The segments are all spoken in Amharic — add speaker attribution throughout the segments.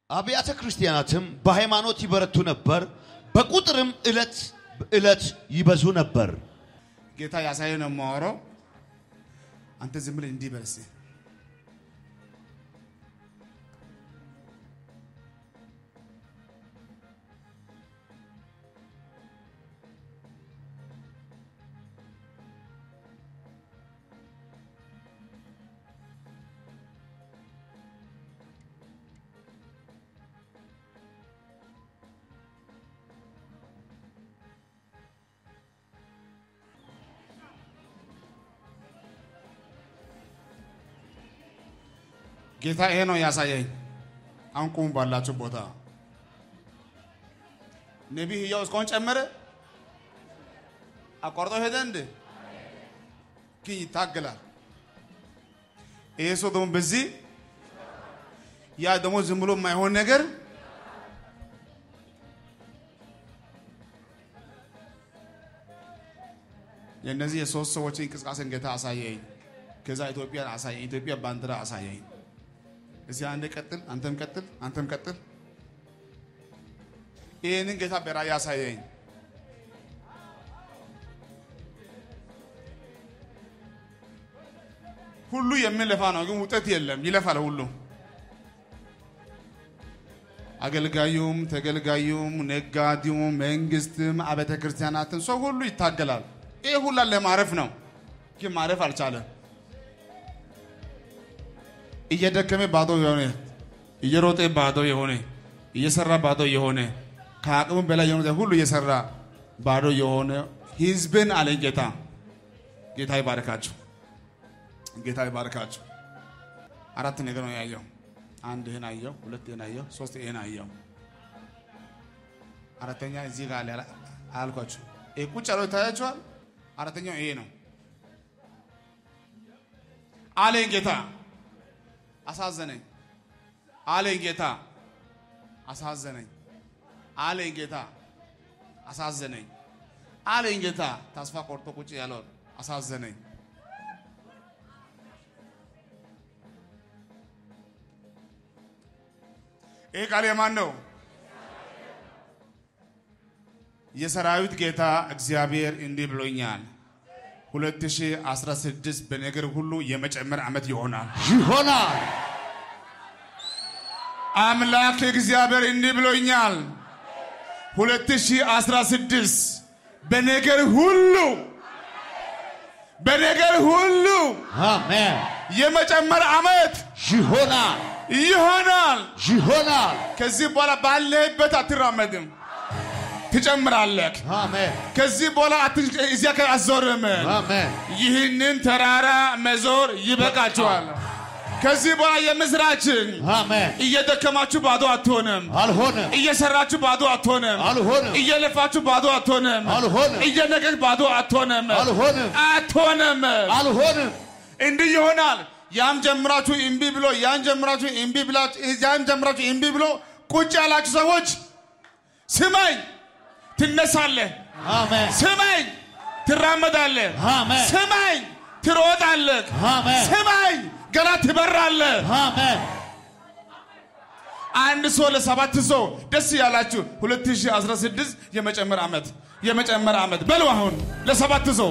Speaker 1: አብያተ ክርስቲያናትም በሃይማኖት ይበረቱ ነበር፣ በቁጥርም ዕለት ዕለት ይበዙ ነበር።
Speaker 2: ጌታ ያሳየ ነው የማወራው። አንተ ዝም ብለህ እንዲህ በል እስኪ። ጌታ ይሄ ነው ያሳየኝ። አሁን ቁሙ ባላችሁ ቦታ። ነቢይ ሕያው እስካሁን ጨመረ አቋርጦ ሄደ እንደ ግን ይታገላል። ይሄ ሰው ደግሞ በዚህ ያ ደግሞ ዝም ብሎ የማይሆን ነገር የእነዚህ የሶስት ሰዎች እንቅስቃሴን ጌታ አሳየኝ። ከዛ ኢትዮጵያን አሳየኝ። ኢትዮጵያ ባንዲራ አሳየኝ። እዚህ አንድ ቀጥል፣ አንተም ቀጥል፣ አንተም ቀጥል። ይህንን ጌታ በራእይ አሳየኝ። ሁሉ የሚለፋ ነው፣ ግን ውጤት የለም። ይለፋል ሁሉ አገልጋዩም፣ ተገልጋዩም፣ ነጋዴውም፣ መንግስትም፣ አብያተ ክርስቲያናትን ሰው ሁሉ ይታገላል። ይህ ሁላ ለማረፍ ነው፣ ግን ማረፍ አልቻለም። እየደከመ ባዶ የሆነ እየሮጠ ባዶ የሆነ እየሰራ ባዶ የሆነ ከአቅሙ በላይ የሆነ ሁሉ እየሰራ ባዶ የሆነ ህዝብን አለኝ ጌታ። ጌታ ይባርካችሁ፣ ጌታ ይባርካችሁ። አራት ነገር ነው ያየው። አንድ ይህን አየው፣ ሁለት ይህን አየው፣ ሶስት ይህን አየው። አራተኛ እዚህ ጋር አለ አላልኳችሁ? ይሄ ቁጭ ያለው ይታያችኋል። አራተኛው ይሄ ነው አለኝ ጌታ። አሳዘነኝ አለኝ ጌታ። አሳዘነኝ አለኝ ጌታ። አሳዘነኝ አለኝ ጌታ። ተስፋ ቆርጦ ቁጭ ያለው አሳዘነኝ። ይህ ቃል የማን ነው? የሰራዊት ጌታ እግዚአብሔር እንዲህ ብሎኛል። 2016 በነገር ሁሉ የመጨመር ዓመት ይሆናል።
Speaker 1: ይሆናል።
Speaker 2: አምላክ እግዚአብሔር እንዲህ ብሎኛል። 2016 በነገር ሁሉ በነገር ሁሉ
Speaker 1: አሜን።
Speaker 2: የመጨመር ዓመት
Speaker 1: ይሆናል።
Speaker 2: ይሆናል።
Speaker 1: ይሆናል።
Speaker 2: ከዚህ በኋላ ባለህበት አትራመድም፣ ትጨምራለህ።
Speaker 1: አሜን።
Speaker 2: ከዚህ በኋላ አት- እዚያ ከ- አትዞርም።
Speaker 1: አሜን።
Speaker 2: ይህንን ተራራ መዞር ይበቃችኋል። ከዚህ በኋላ የምስራችን
Speaker 1: አሜን።
Speaker 2: እየደከማችሁ ባዶ አትሆንም።
Speaker 1: አልሆነም።
Speaker 2: እየሰራችሁ ባዶ አትሆንም።
Speaker 1: አልሆነም።
Speaker 2: እየለፋችሁ ባዶ አትሆንም።
Speaker 1: አልሆነም።
Speaker 2: እየነገድ ባዶ አትሆንም።
Speaker 1: አልሆነም።
Speaker 2: አትሆንም።
Speaker 1: አልሆነም።
Speaker 2: እንዲህ ይሆናል። ያም ጀምራችሁ እምቢ ብሎ ያን ጀምራችሁ እምቢ ብላችሁ ያን ጀምራችሁ እምቢ ብሎ ቁጭ ያላችሁ ሰዎች ስማኝ፣ ትነሳለህ።
Speaker 1: አሜን።
Speaker 2: ስማኝ፣ ትራመዳለህ።
Speaker 1: አሜን።
Speaker 2: ስማኝ፣ ትሮጣለህ።
Speaker 1: አሜን።
Speaker 2: ስማኝ፣ ገና ትበራለህ።
Speaker 1: አሜን።
Speaker 2: አንድ ሰው ለሰባት ሰው ደስ ያላችሁ 2016 የመጨመር ዓመት የመጨመር ዓመት በሉ። አሁን ለሰባት ሰው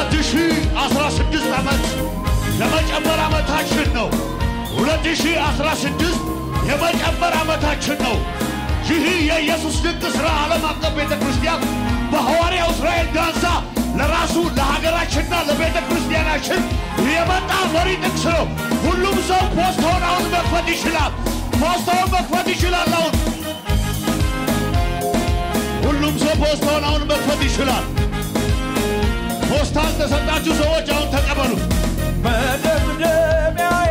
Speaker 1: 2016 ዓመት የመጨመር ዓመታችን ነው። 2016 የመጨመር ዓመታችን ነው። ይህ የኢየሱስ ድንቅ ሥራ ዓለም አቀፍ ቤተ ክርስቲያን በሐዋርያው እስራኤል ዳንሳ ለራሱ ለሀገራችንና ለቤተ ክርስቲያናችን የመጣ መሪ ጥቅስ ነው። ሁሉም ሰው ፖስታውን አሁን መክፈት ይችላል። ፖስታውን መክፈት ይችላል። አሁን ሁሉም ሰው ፖስታውን አሁን መክፈት ይችላል። ፖስታ ተሰጣችሁ ሰዎች አሁን ተቀበሉ።
Speaker 3: መደምደሚያዬ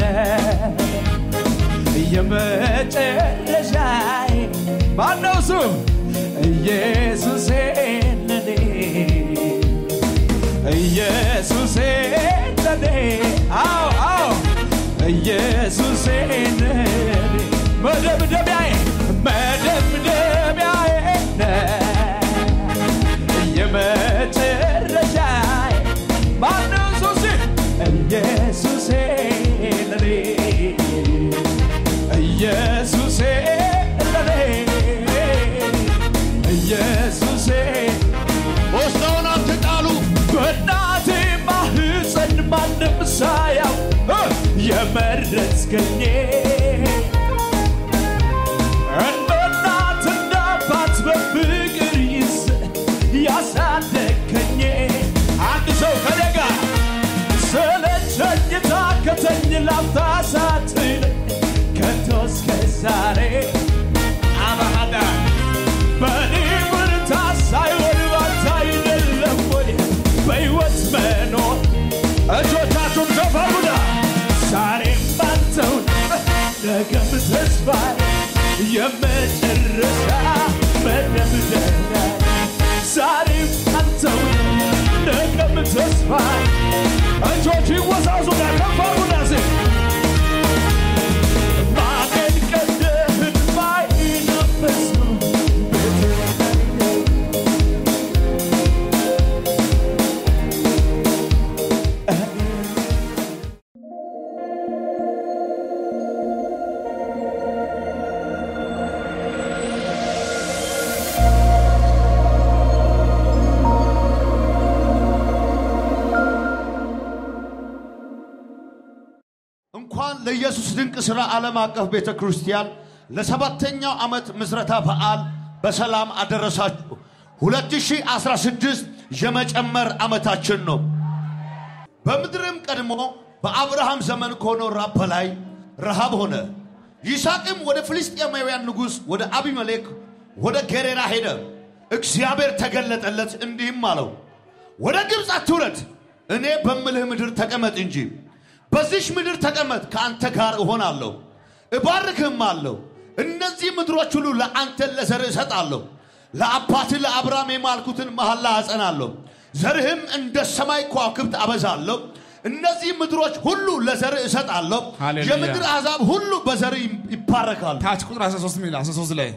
Speaker 3: የመጨረሻዬ ማነው እሱ? ኢየሱሴ ለኔ ኢየሱሴ ለኔ አዎ አዎ ኢየሱሴ ለኔ መደምደሚያዬ መደምደሚያዬ የመጨረሻዬ ማነው ኢየሱሴ ኢየሱሴ ለኔ ኢየሱሴ ለኔ ኢየሱሴ
Speaker 1: ፖስታውን አትጣሉ።
Speaker 3: በእናቴ ማህፀን ማንም ሳያው የመረጥከኝ እንደ እናት እንደ አባት በፍቅር ይዘ ያሳደግከኝ አንድ ሰው ከኔ ጋር ስለቸኝ ታከተኝ ላፍታ ሳትለኝ ከቶ እስከ ዛሬ አባዳ በእኔ ብርታት ሳይሆን ባንተ አይደለም ወይ በሕይወት መኖር እጆቻችሁን ከፈሩና ዛሬም ባንተው ነገም ተስፋ የመጨረሻ መደምደሚያ ዛሬም ባንተው ነገም ተስፋ እጆች ይወዛዙና ከፈሩና ዜ ማመን ቀደህን ማይነፈስ ነው
Speaker 1: እንኳን ለኢየሱስ ድንቅ ሥራ ዓለም አቀፍ ቤተ ክርስቲያን ለሰባተኛው ዓመት ምስረታ በዓል በሰላም አደረሳችሁ። 2016 የመጨመር ዓመታችን ነው። በምድርም ቀድሞ በአብርሃም ዘመን ከሆነው ራብ በላይ ረሃብ ሆነ። ይስሐቅም ወደ ፍልስጤማውያን ንጉሥ ወደ አቢመሌክ ወደ ጌሬራ ሄደ። እግዚአብሔር ተገለጠለት እንዲህም አለው፣ ወደ ግብፅ አትውረድ፣ እኔ በምልህ ምድር ተቀመጥ እንጂ። በዚሽ ምድር ተቀመጥ፣ ከአንተ ጋር እሆናለሁ፣ እባርክህም አለሁ። እነዚህ ምድሮች ሁሉ ለአንተ ለዘርህ እሰጣለሁ። ለአባትህ ለአብርሃም የማልኩትን መሐላ አጸናለሁ። ዘርህም እንደ ሰማይ ከዋክብት አበዛለሁ። እነዚህ ምድሮች ሁሉ ለዘርህ እሰጣለሁ።
Speaker 2: ሃሌሉያ።
Speaker 1: የምድር አሕዛብ ሁሉ በዘርህ ይባረካሉ።
Speaker 2: ታች ቁጥር 13 ሚል 13 ላይ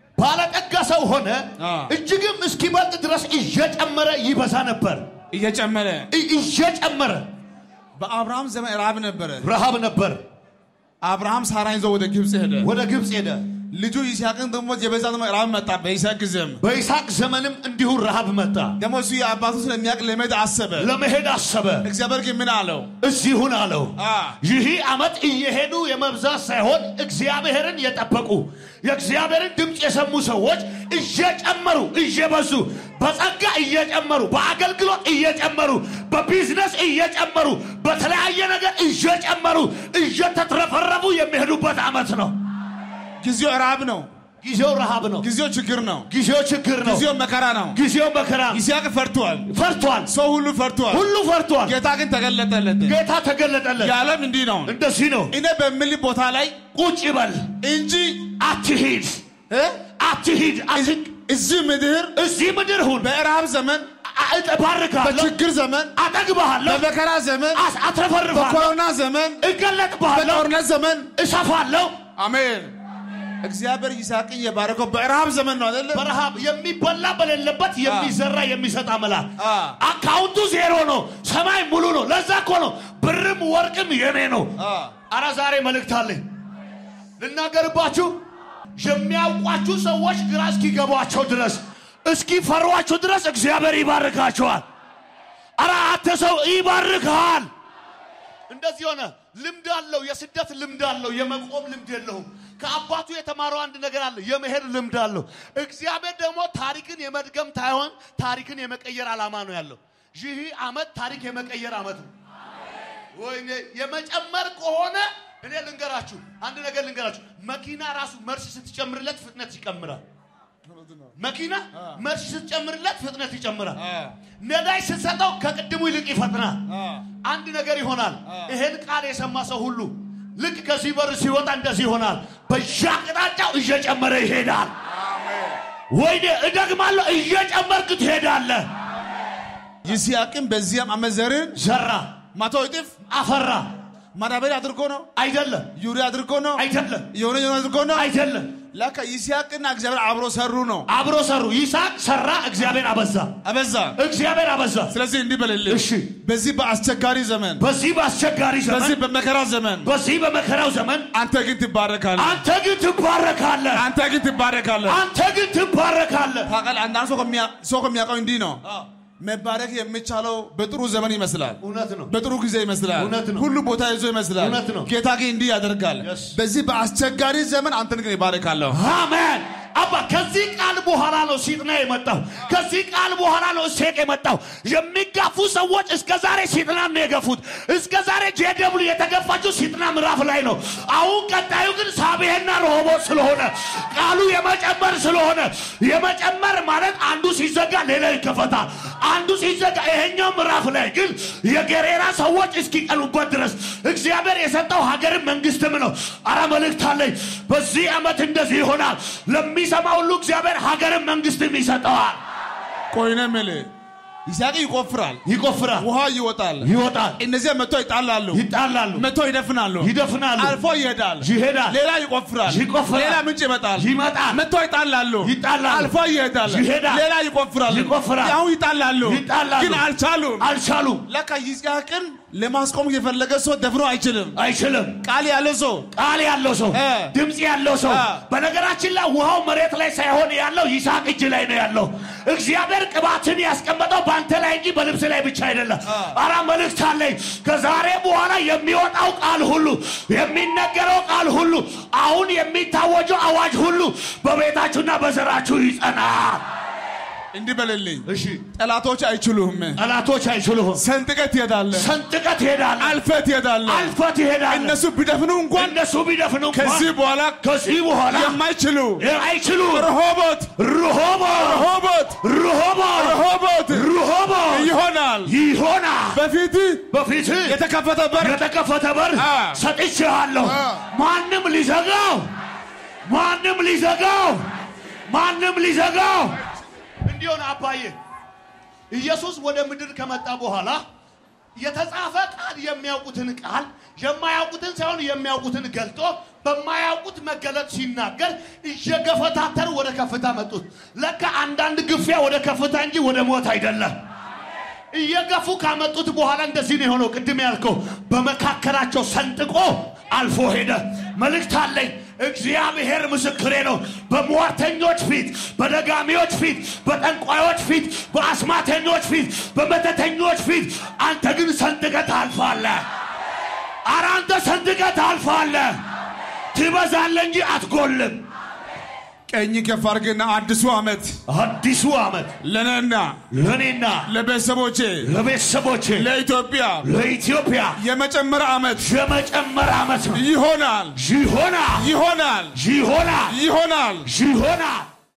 Speaker 1: ባለጠጋ ሰው ሆነ፣
Speaker 2: አ።
Speaker 1: እጅግም እስኪበልጥ ድረስ እየጨመረ ይበዛ ነበር።
Speaker 2: እየጨመረ
Speaker 1: እ- እየጨመረ
Speaker 2: በአብርሃም ዘመን ረሃብ ነበረ።
Speaker 1: ረሃብ ነበር።
Speaker 2: አብርሃም ሳራን ይዞ ወደ ግብፅ ሄደ።
Speaker 1: ወደ ግብፅ ሄደ።
Speaker 2: ልጁ ይስሐቅን ደግሞ የበዛ ደግሞ ረሃብ መጣ። በይስሐቅ ጊዜም
Speaker 1: በይስሐቅ ዘመንም እንዲሁ ረሃብ መጣ።
Speaker 2: ደግሞ እሱ የአባቱ ስለሚያውቅ ለመሄድ አሰበ።
Speaker 1: ለመሄድ አሰበ።
Speaker 2: እግዚአብሔር ግን ምን አለው?
Speaker 1: እዚሁን አለው።
Speaker 2: አ።
Speaker 1: ይህ ዓመት እየሄዱ የመብዛት ሳይሆን እግዚአብሔርን የጠበቁ የእግዚአብሔርን ድምፅ የሰሙ ሰዎች እየጨመሩ እየበዙ በጸጋ እየጨመሩ በአገልግሎት እየጨመሩ በቢዝነስ እየጨመሩ በተለያየ ነገር እየጨመሩ እየተትረፈረፉ የሚሄዱበት ዓመት ነው።
Speaker 2: ጊዜው ረሃብ ነው።
Speaker 1: ጊዜው ረሃብ ነው።
Speaker 2: ጊዜው ችግር ነው።
Speaker 1: ጊዜው ችግር ነው።
Speaker 2: ጊዜው መከራ ነው።
Speaker 1: ጊዜው መከራ ነው።
Speaker 2: ይስሐቅ ፈርቷል።
Speaker 1: ፈርቷል።
Speaker 2: ሰው ሁሉ ፈርቷል።
Speaker 1: ሁሉ ፈርቷል።
Speaker 2: ጌታ ግን ተገለጠለት።
Speaker 1: ጌታ ተገለጠለት።
Speaker 2: የዓለም እንዲህ ነው።
Speaker 1: እንደዚህ ነው።
Speaker 2: እኔ በምል ቦታ ላይ
Speaker 1: ቁጭ በል
Speaker 2: እንጂ
Speaker 1: አትሂድ
Speaker 2: እ?
Speaker 1: አትሂድ አት-
Speaker 2: እዚህ ምድር
Speaker 1: እዚህ ምድር ሁን
Speaker 2: በረሃብ ዘመን፣
Speaker 1: እባርካለሁ
Speaker 2: በችግር ዘመን፣
Speaker 1: አጠግብሃለሁ
Speaker 2: በመከራ ዘመን፣
Speaker 1: አስ- አትረፈርፋለሁ
Speaker 2: በኮሮና ዘመን፣
Speaker 1: እገለጥብሃለሁ
Speaker 2: በጦርነት ዘመን
Speaker 1: እሰፋለሁ
Speaker 2: አሜን። እግዚአብሔር ይስሐቅን የባረከው በረሃብ ዘመን ነው አይደለ?
Speaker 1: በረሃብ የሚበላ በሌለበት የሚዘራ የሚሰጥ አምላክ
Speaker 2: አ።
Speaker 1: አካውንቱ ዜሮ ነው ሰማይ ሙሉ ነው ለዛ እኮ ነው ብርም ወርቅም የኔ ነው
Speaker 2: አ።
Speaker 1: አረ ዛሬ መልእክት አለኝ ልናገርባችሁ የሚያውቋችሁ ሰዎች ግራ እስኪገቧቸው ድረስ እስኪፈሯችሁ ድረስ እግዚአብሔር ይባርካቸዋል ኧረ አንተ ሰው ይባርክሃል። እንደዚህ ሆነ። ልምድ አለው፣ የስደት ልምድ አለው፣ የመቆም ልምድ የለውም። ከአባቱ የተማረው አንድ ነገር አለ፣ የመሄድ ልምድ አለው። እግዚአብሔር ደግሞ ታሪክን የመድገም ታይሆን ታሪክን የመቀየር ዓላማ ነው ያለው። ይህ ዓመት ታሪክ የመቀየር ዓመት ነው። ወይኔ የመጨመር ከሆነ እኔ ልንገራችሁ፣ አንድ ነገር ልንገራችሁ። መኪና ራሱ መርስ ስትጨምርለት ፍጥነት ይጨምራል። መኪና መርስ ስትጨምርለት ፍጥነት ይጨምራል። ነዳጅ ስትሰጠው ከቅድሙ ይልቅ ይፈጥናል። አንድ ነገር ይሆናል። ይሄን ቃል የሰማ ሰው ሁሉ ልክ ከዚህ በር ሲወጣ እንደዚህ ይሆናል። በየአቅጣጫው እየጨመረ ይሄዳል። ወይኔ እደግማለሁ፣ እየጨመርክ ትሄዳለህ።
Speaker 2: ይስሐቅም በዚያም ዓመት ዘርን
Speaker 1: ዘራ፣
Speaker 2: መቶ እጥፍ
Speaker 1: አፈራ።
Speaker 2: ማዳበሪያ አድርጎ ነው
Speaker 1: አይደለም
Speaker 2: ዩሪያ አድርጎ ነው
Speaker 1: አይደለም
Speaker 2: የሆነ የሆነ አድርጎ ነው
Speaker 1: አይደለም፣
Speaker 2: ለካ ይስሐቅና እግዚአብሔር አብሮ ሰሩ ነው
Speaker 1: አብሮ ሰሩ። ይስሐቅ ሰራ፣ እግዚአብሔር አበዛ።
Speaker 2: አበዛ
Speaker 1: እግዚአብሔር አበዛ።
Speaker 2: ስለዚህ እንዲህ በልልህ
Speaker 1: እሺ
Speaker 2: በዚህ በአስቸጋሪ ዘመን
Speaker 1: በዚህ በአስቸጋሪ
Speaker 2: በዚህ
Speaker 1: ዘመን
Speaker 2: በመከራ ዘመን
Speaker 1: በዚህ በመከራው ዘመን
Speaker 2: አንተ ግን ትባረካለህ
Speaker 1: አንተ ግን ትባረካለህ።
Speaker 2: አንተ ግን ትባረካለህ
Speaker 1: አንተ ግን ትባረካለህ።
Speaker 2: ታውቃለህ አንዳንድ ሰው ከሚያ- ሰው ከሚያውቀው እንዲህ ነው መባረክ የሚቻለው በጥሩ ዘመን ይመስላል
Speaker 1: እውነት ነው።
Speaker 2: በጥሩ ጊዜ ይመስላል
Speaker 1: እውነት ነው።
Speaker 2: ሁሉ ቦታ ይዞ ይመስላል
Speaker 1: እውነት ነው።
Speaker 2: ጌታ ግን እንዲህ ያደርጋል
Speaker 1: Yes.
Speaker 2: በዚህ በአስቸጋሪ ዘመን አንተን ግን ይባረካለሁ
Speaker 1: አሜን። አባ ከዚህ ቃል በኋላ ነው ሲጥና የመጣው። ከዚህ ቃል በኋላ ነው እሴቅ የመጣው። የሚጋፉ ሰዎች እስከ ዛሬ ሲጥና ነው የገፉት። እስከ ዛሬ ጄደብሉ የተገፋችው ሲጥና ምዕራፍ ላይ ነው። አሁን ቀጣዩ ግን ሳቤህና ረሆቦት ስለሆነ ቃሉ የመጨመር ስለሆነ የመጨመር ማለት አንዱ ሲዘጋ ሌላ ይከፈታል። አንዱ ሲዘጋ ይሄኛው ምዕራፍ ላይ ግን የጌሬራ ሰዎች እስኪቀሉበት ድረስ እግዚአብሔር የሰጠው ሀገርም መንግስትም ነው። አረ መልእክት አለኝ። በዚህ ዓመት እንደዚህ ይሆናል። ለሚሰማ ሁሉ እግዚአብሔር ሀገርም መንግስትም ይሰጠዋል።
Speaker 2: ቆይነ ምል ይስሐቅ ይቆፍራል
Speaker 1: ይቆፍራል፣
Speaker 2: ውሃ ይወጣል
Speaker 1: ይወጣል፣
Speaker 2: እነዚያ መጥቶ ይጣላሉ
Speaker 1: ይጣላሉ፣
Speaker 2: መጥቶ ይደፍናሉ
Speaker 1: ይደፍናሉ፣
Speaker 2: አልፎ ይሄዳል
Speaker 1: ይሄዳል፣
Speaker 2: ሌላ ይቆፍራል
Speaker 1: ይቆፍራል፣
Speaker 2: ሌላ ምንጭ ይመጣል
Speaker 1: ይመጣል፣
Speaker 2: መጥቶ ይጣላሉ
Speaker 1: ይጣላሉ፣
Speaker 2: አልፎ ይሄዳል
Speaker 1: ይሄዳል፣
Speaker 2: ሌላ ይቆፍራል
Speaker 1: ይቆፍራል፣
Speaker 2: ያው ይጣላሉ
Speaker 1: ይጣላሉ፣
Speaker 2: ግን አልቻሉም
Speaker 1: አልቻሉም፣
Speaker 2: ለካ ይስሐቅን ለማስቆም የፈለገ ሰው ደፍሮ አይችልም
Speaker 1: አይችልም።
Speaker 2: ቃል ያለ ሰው
Speaker 1: ቃል ያለው ሰው
Speaker 2: እ።
Speaker 1: ድምፅ ያለው ሰው
Speaker 2: እ።
Speaker 1: በነገራችን ላይ ውሃው መሬት ላይ ሳይሆን ያለው ይስሐቅ እጅ ላይ ነው ያለው። እግዚአብሔር ቅባትን ያስቀመጠው በአንተ ላይ እንጂ በልብስ ላይ ብቻ አይደለም። አራ መልእክት አለኝ። ከዛሬ በኋላ የሚወጣው ቃል ሁሉ የሚነገረው ቃል ሁሉ አሁን የሚታወጀው አዋጅ ሁሉ በቤታችሁና በዘራችሁ ይጸናል።
Speaker 2: እንዲህ በልልኝ
Speaker 1: እሺ
Speaker 2: ጠላቶች አይችሉህም
Speaker 1: ጠላቶች አይችሉህም።
Speaker 2: ሰንጥቀት ትሄዳለህ
Speaker 1: ሰንጥቀት ትሄዳለህ፣
Speaker 2: አልፈህ ትሄዳለህ
Speaker 1: አልፈህ ትሄዳለህ።
Speaker 2: እነሱ ቢደፍኑ እንኳን
Speaker 1: እነሱ ቢደፍኑ እንኳን
Speaker 2: ከዚህ በኋላ
Speaker 1: ከዚህ በኋላ
Speaker 2: የማይችሉ
Speaker 1: አይችሉም።
Speaker 2: ረሆቦት
Speaker 1: ርሆቦ
Speaker 2: ረሆቦት
Speaker 1: ርሆቦ
Speaker 2: ረሆቦት
Speaker 1: ርሆቦ
Speaker 2: ይሆናል
Speaker 1: ይሆናል።
Speaker 2: በፊት
Speaker 1: በፊት
Speaker 2: የተከፈተ በር
Speaker 1: የተከፈተ በር
Speaker 2: አ።
Speaker 1: ሰጥቼሃለሁ።
Speaker 2: አ።
Speaker 1: ማንም ሊዘጋው ማንም ሊዘጋው ማንም ሊዘጋው እንዲሆን አባዬ ኢየሱስ ወደ ምድር ከመጣ በኋላ የተጻፈ ቃል የሚያውቁትን ቃል የማያውቁትን ሳይሆን የሚያውቁትን ገልጦ በማያውቁት መገለጥ ሲናገር እየገፈታተሩ ወደ ከፍታ መጡት። ለካ አንዳንድ ግፊያ ወደ ከፍታ እንጂ ወደ ሞት አይደለም። እየገፉ ካመጡት በኋላ እንደዚህ ነው የሆነው። ቅድም ያልከው በመካከላቸው ሰንጥቆ አልፎ ሄደ። መልእክት አለኝ። እግዚአብሔር ምስክሬ ነው። በሟርተኞች ፊት፣ በደጋሚዎች ፊት፣ በጠንቋዮች ፊት፣ በአስማተኞች ፊት፣ በመተተኞች ፊት አንተ ግን ሰንጥቀህ ታልፋለህ። ኧረ አንተ ሰንጥቀህ ታልፋለህ። ትበዛለህ እንጂ አትጎልም።
Speaker 2: ቀኝ ከፍ አድርግና አዲሱ ዓመት
Speaker 1: አዲሱ ዓመት
Speaker 2: ለነና
Speaker 1: ለእኔና
Speaker 2: ለቤተሰቦቼ
Speaker 1: ለቤተሰቦቼ
Speaker 2: ለኢትዮጵያ
Speaker 1: ለኢትዮጵያ
Speaker 2: የመጨመር ዓመት
Speaker 1: የመጨመር ዓመት ነው።
Speaker 2: ይሆናል
Speaker 1: ይሆናል
Speaker 2: ይሆናል
Speaker 1: ይሆናል
Speaker 2: ይሆናል
Speaker 1: ይሆናል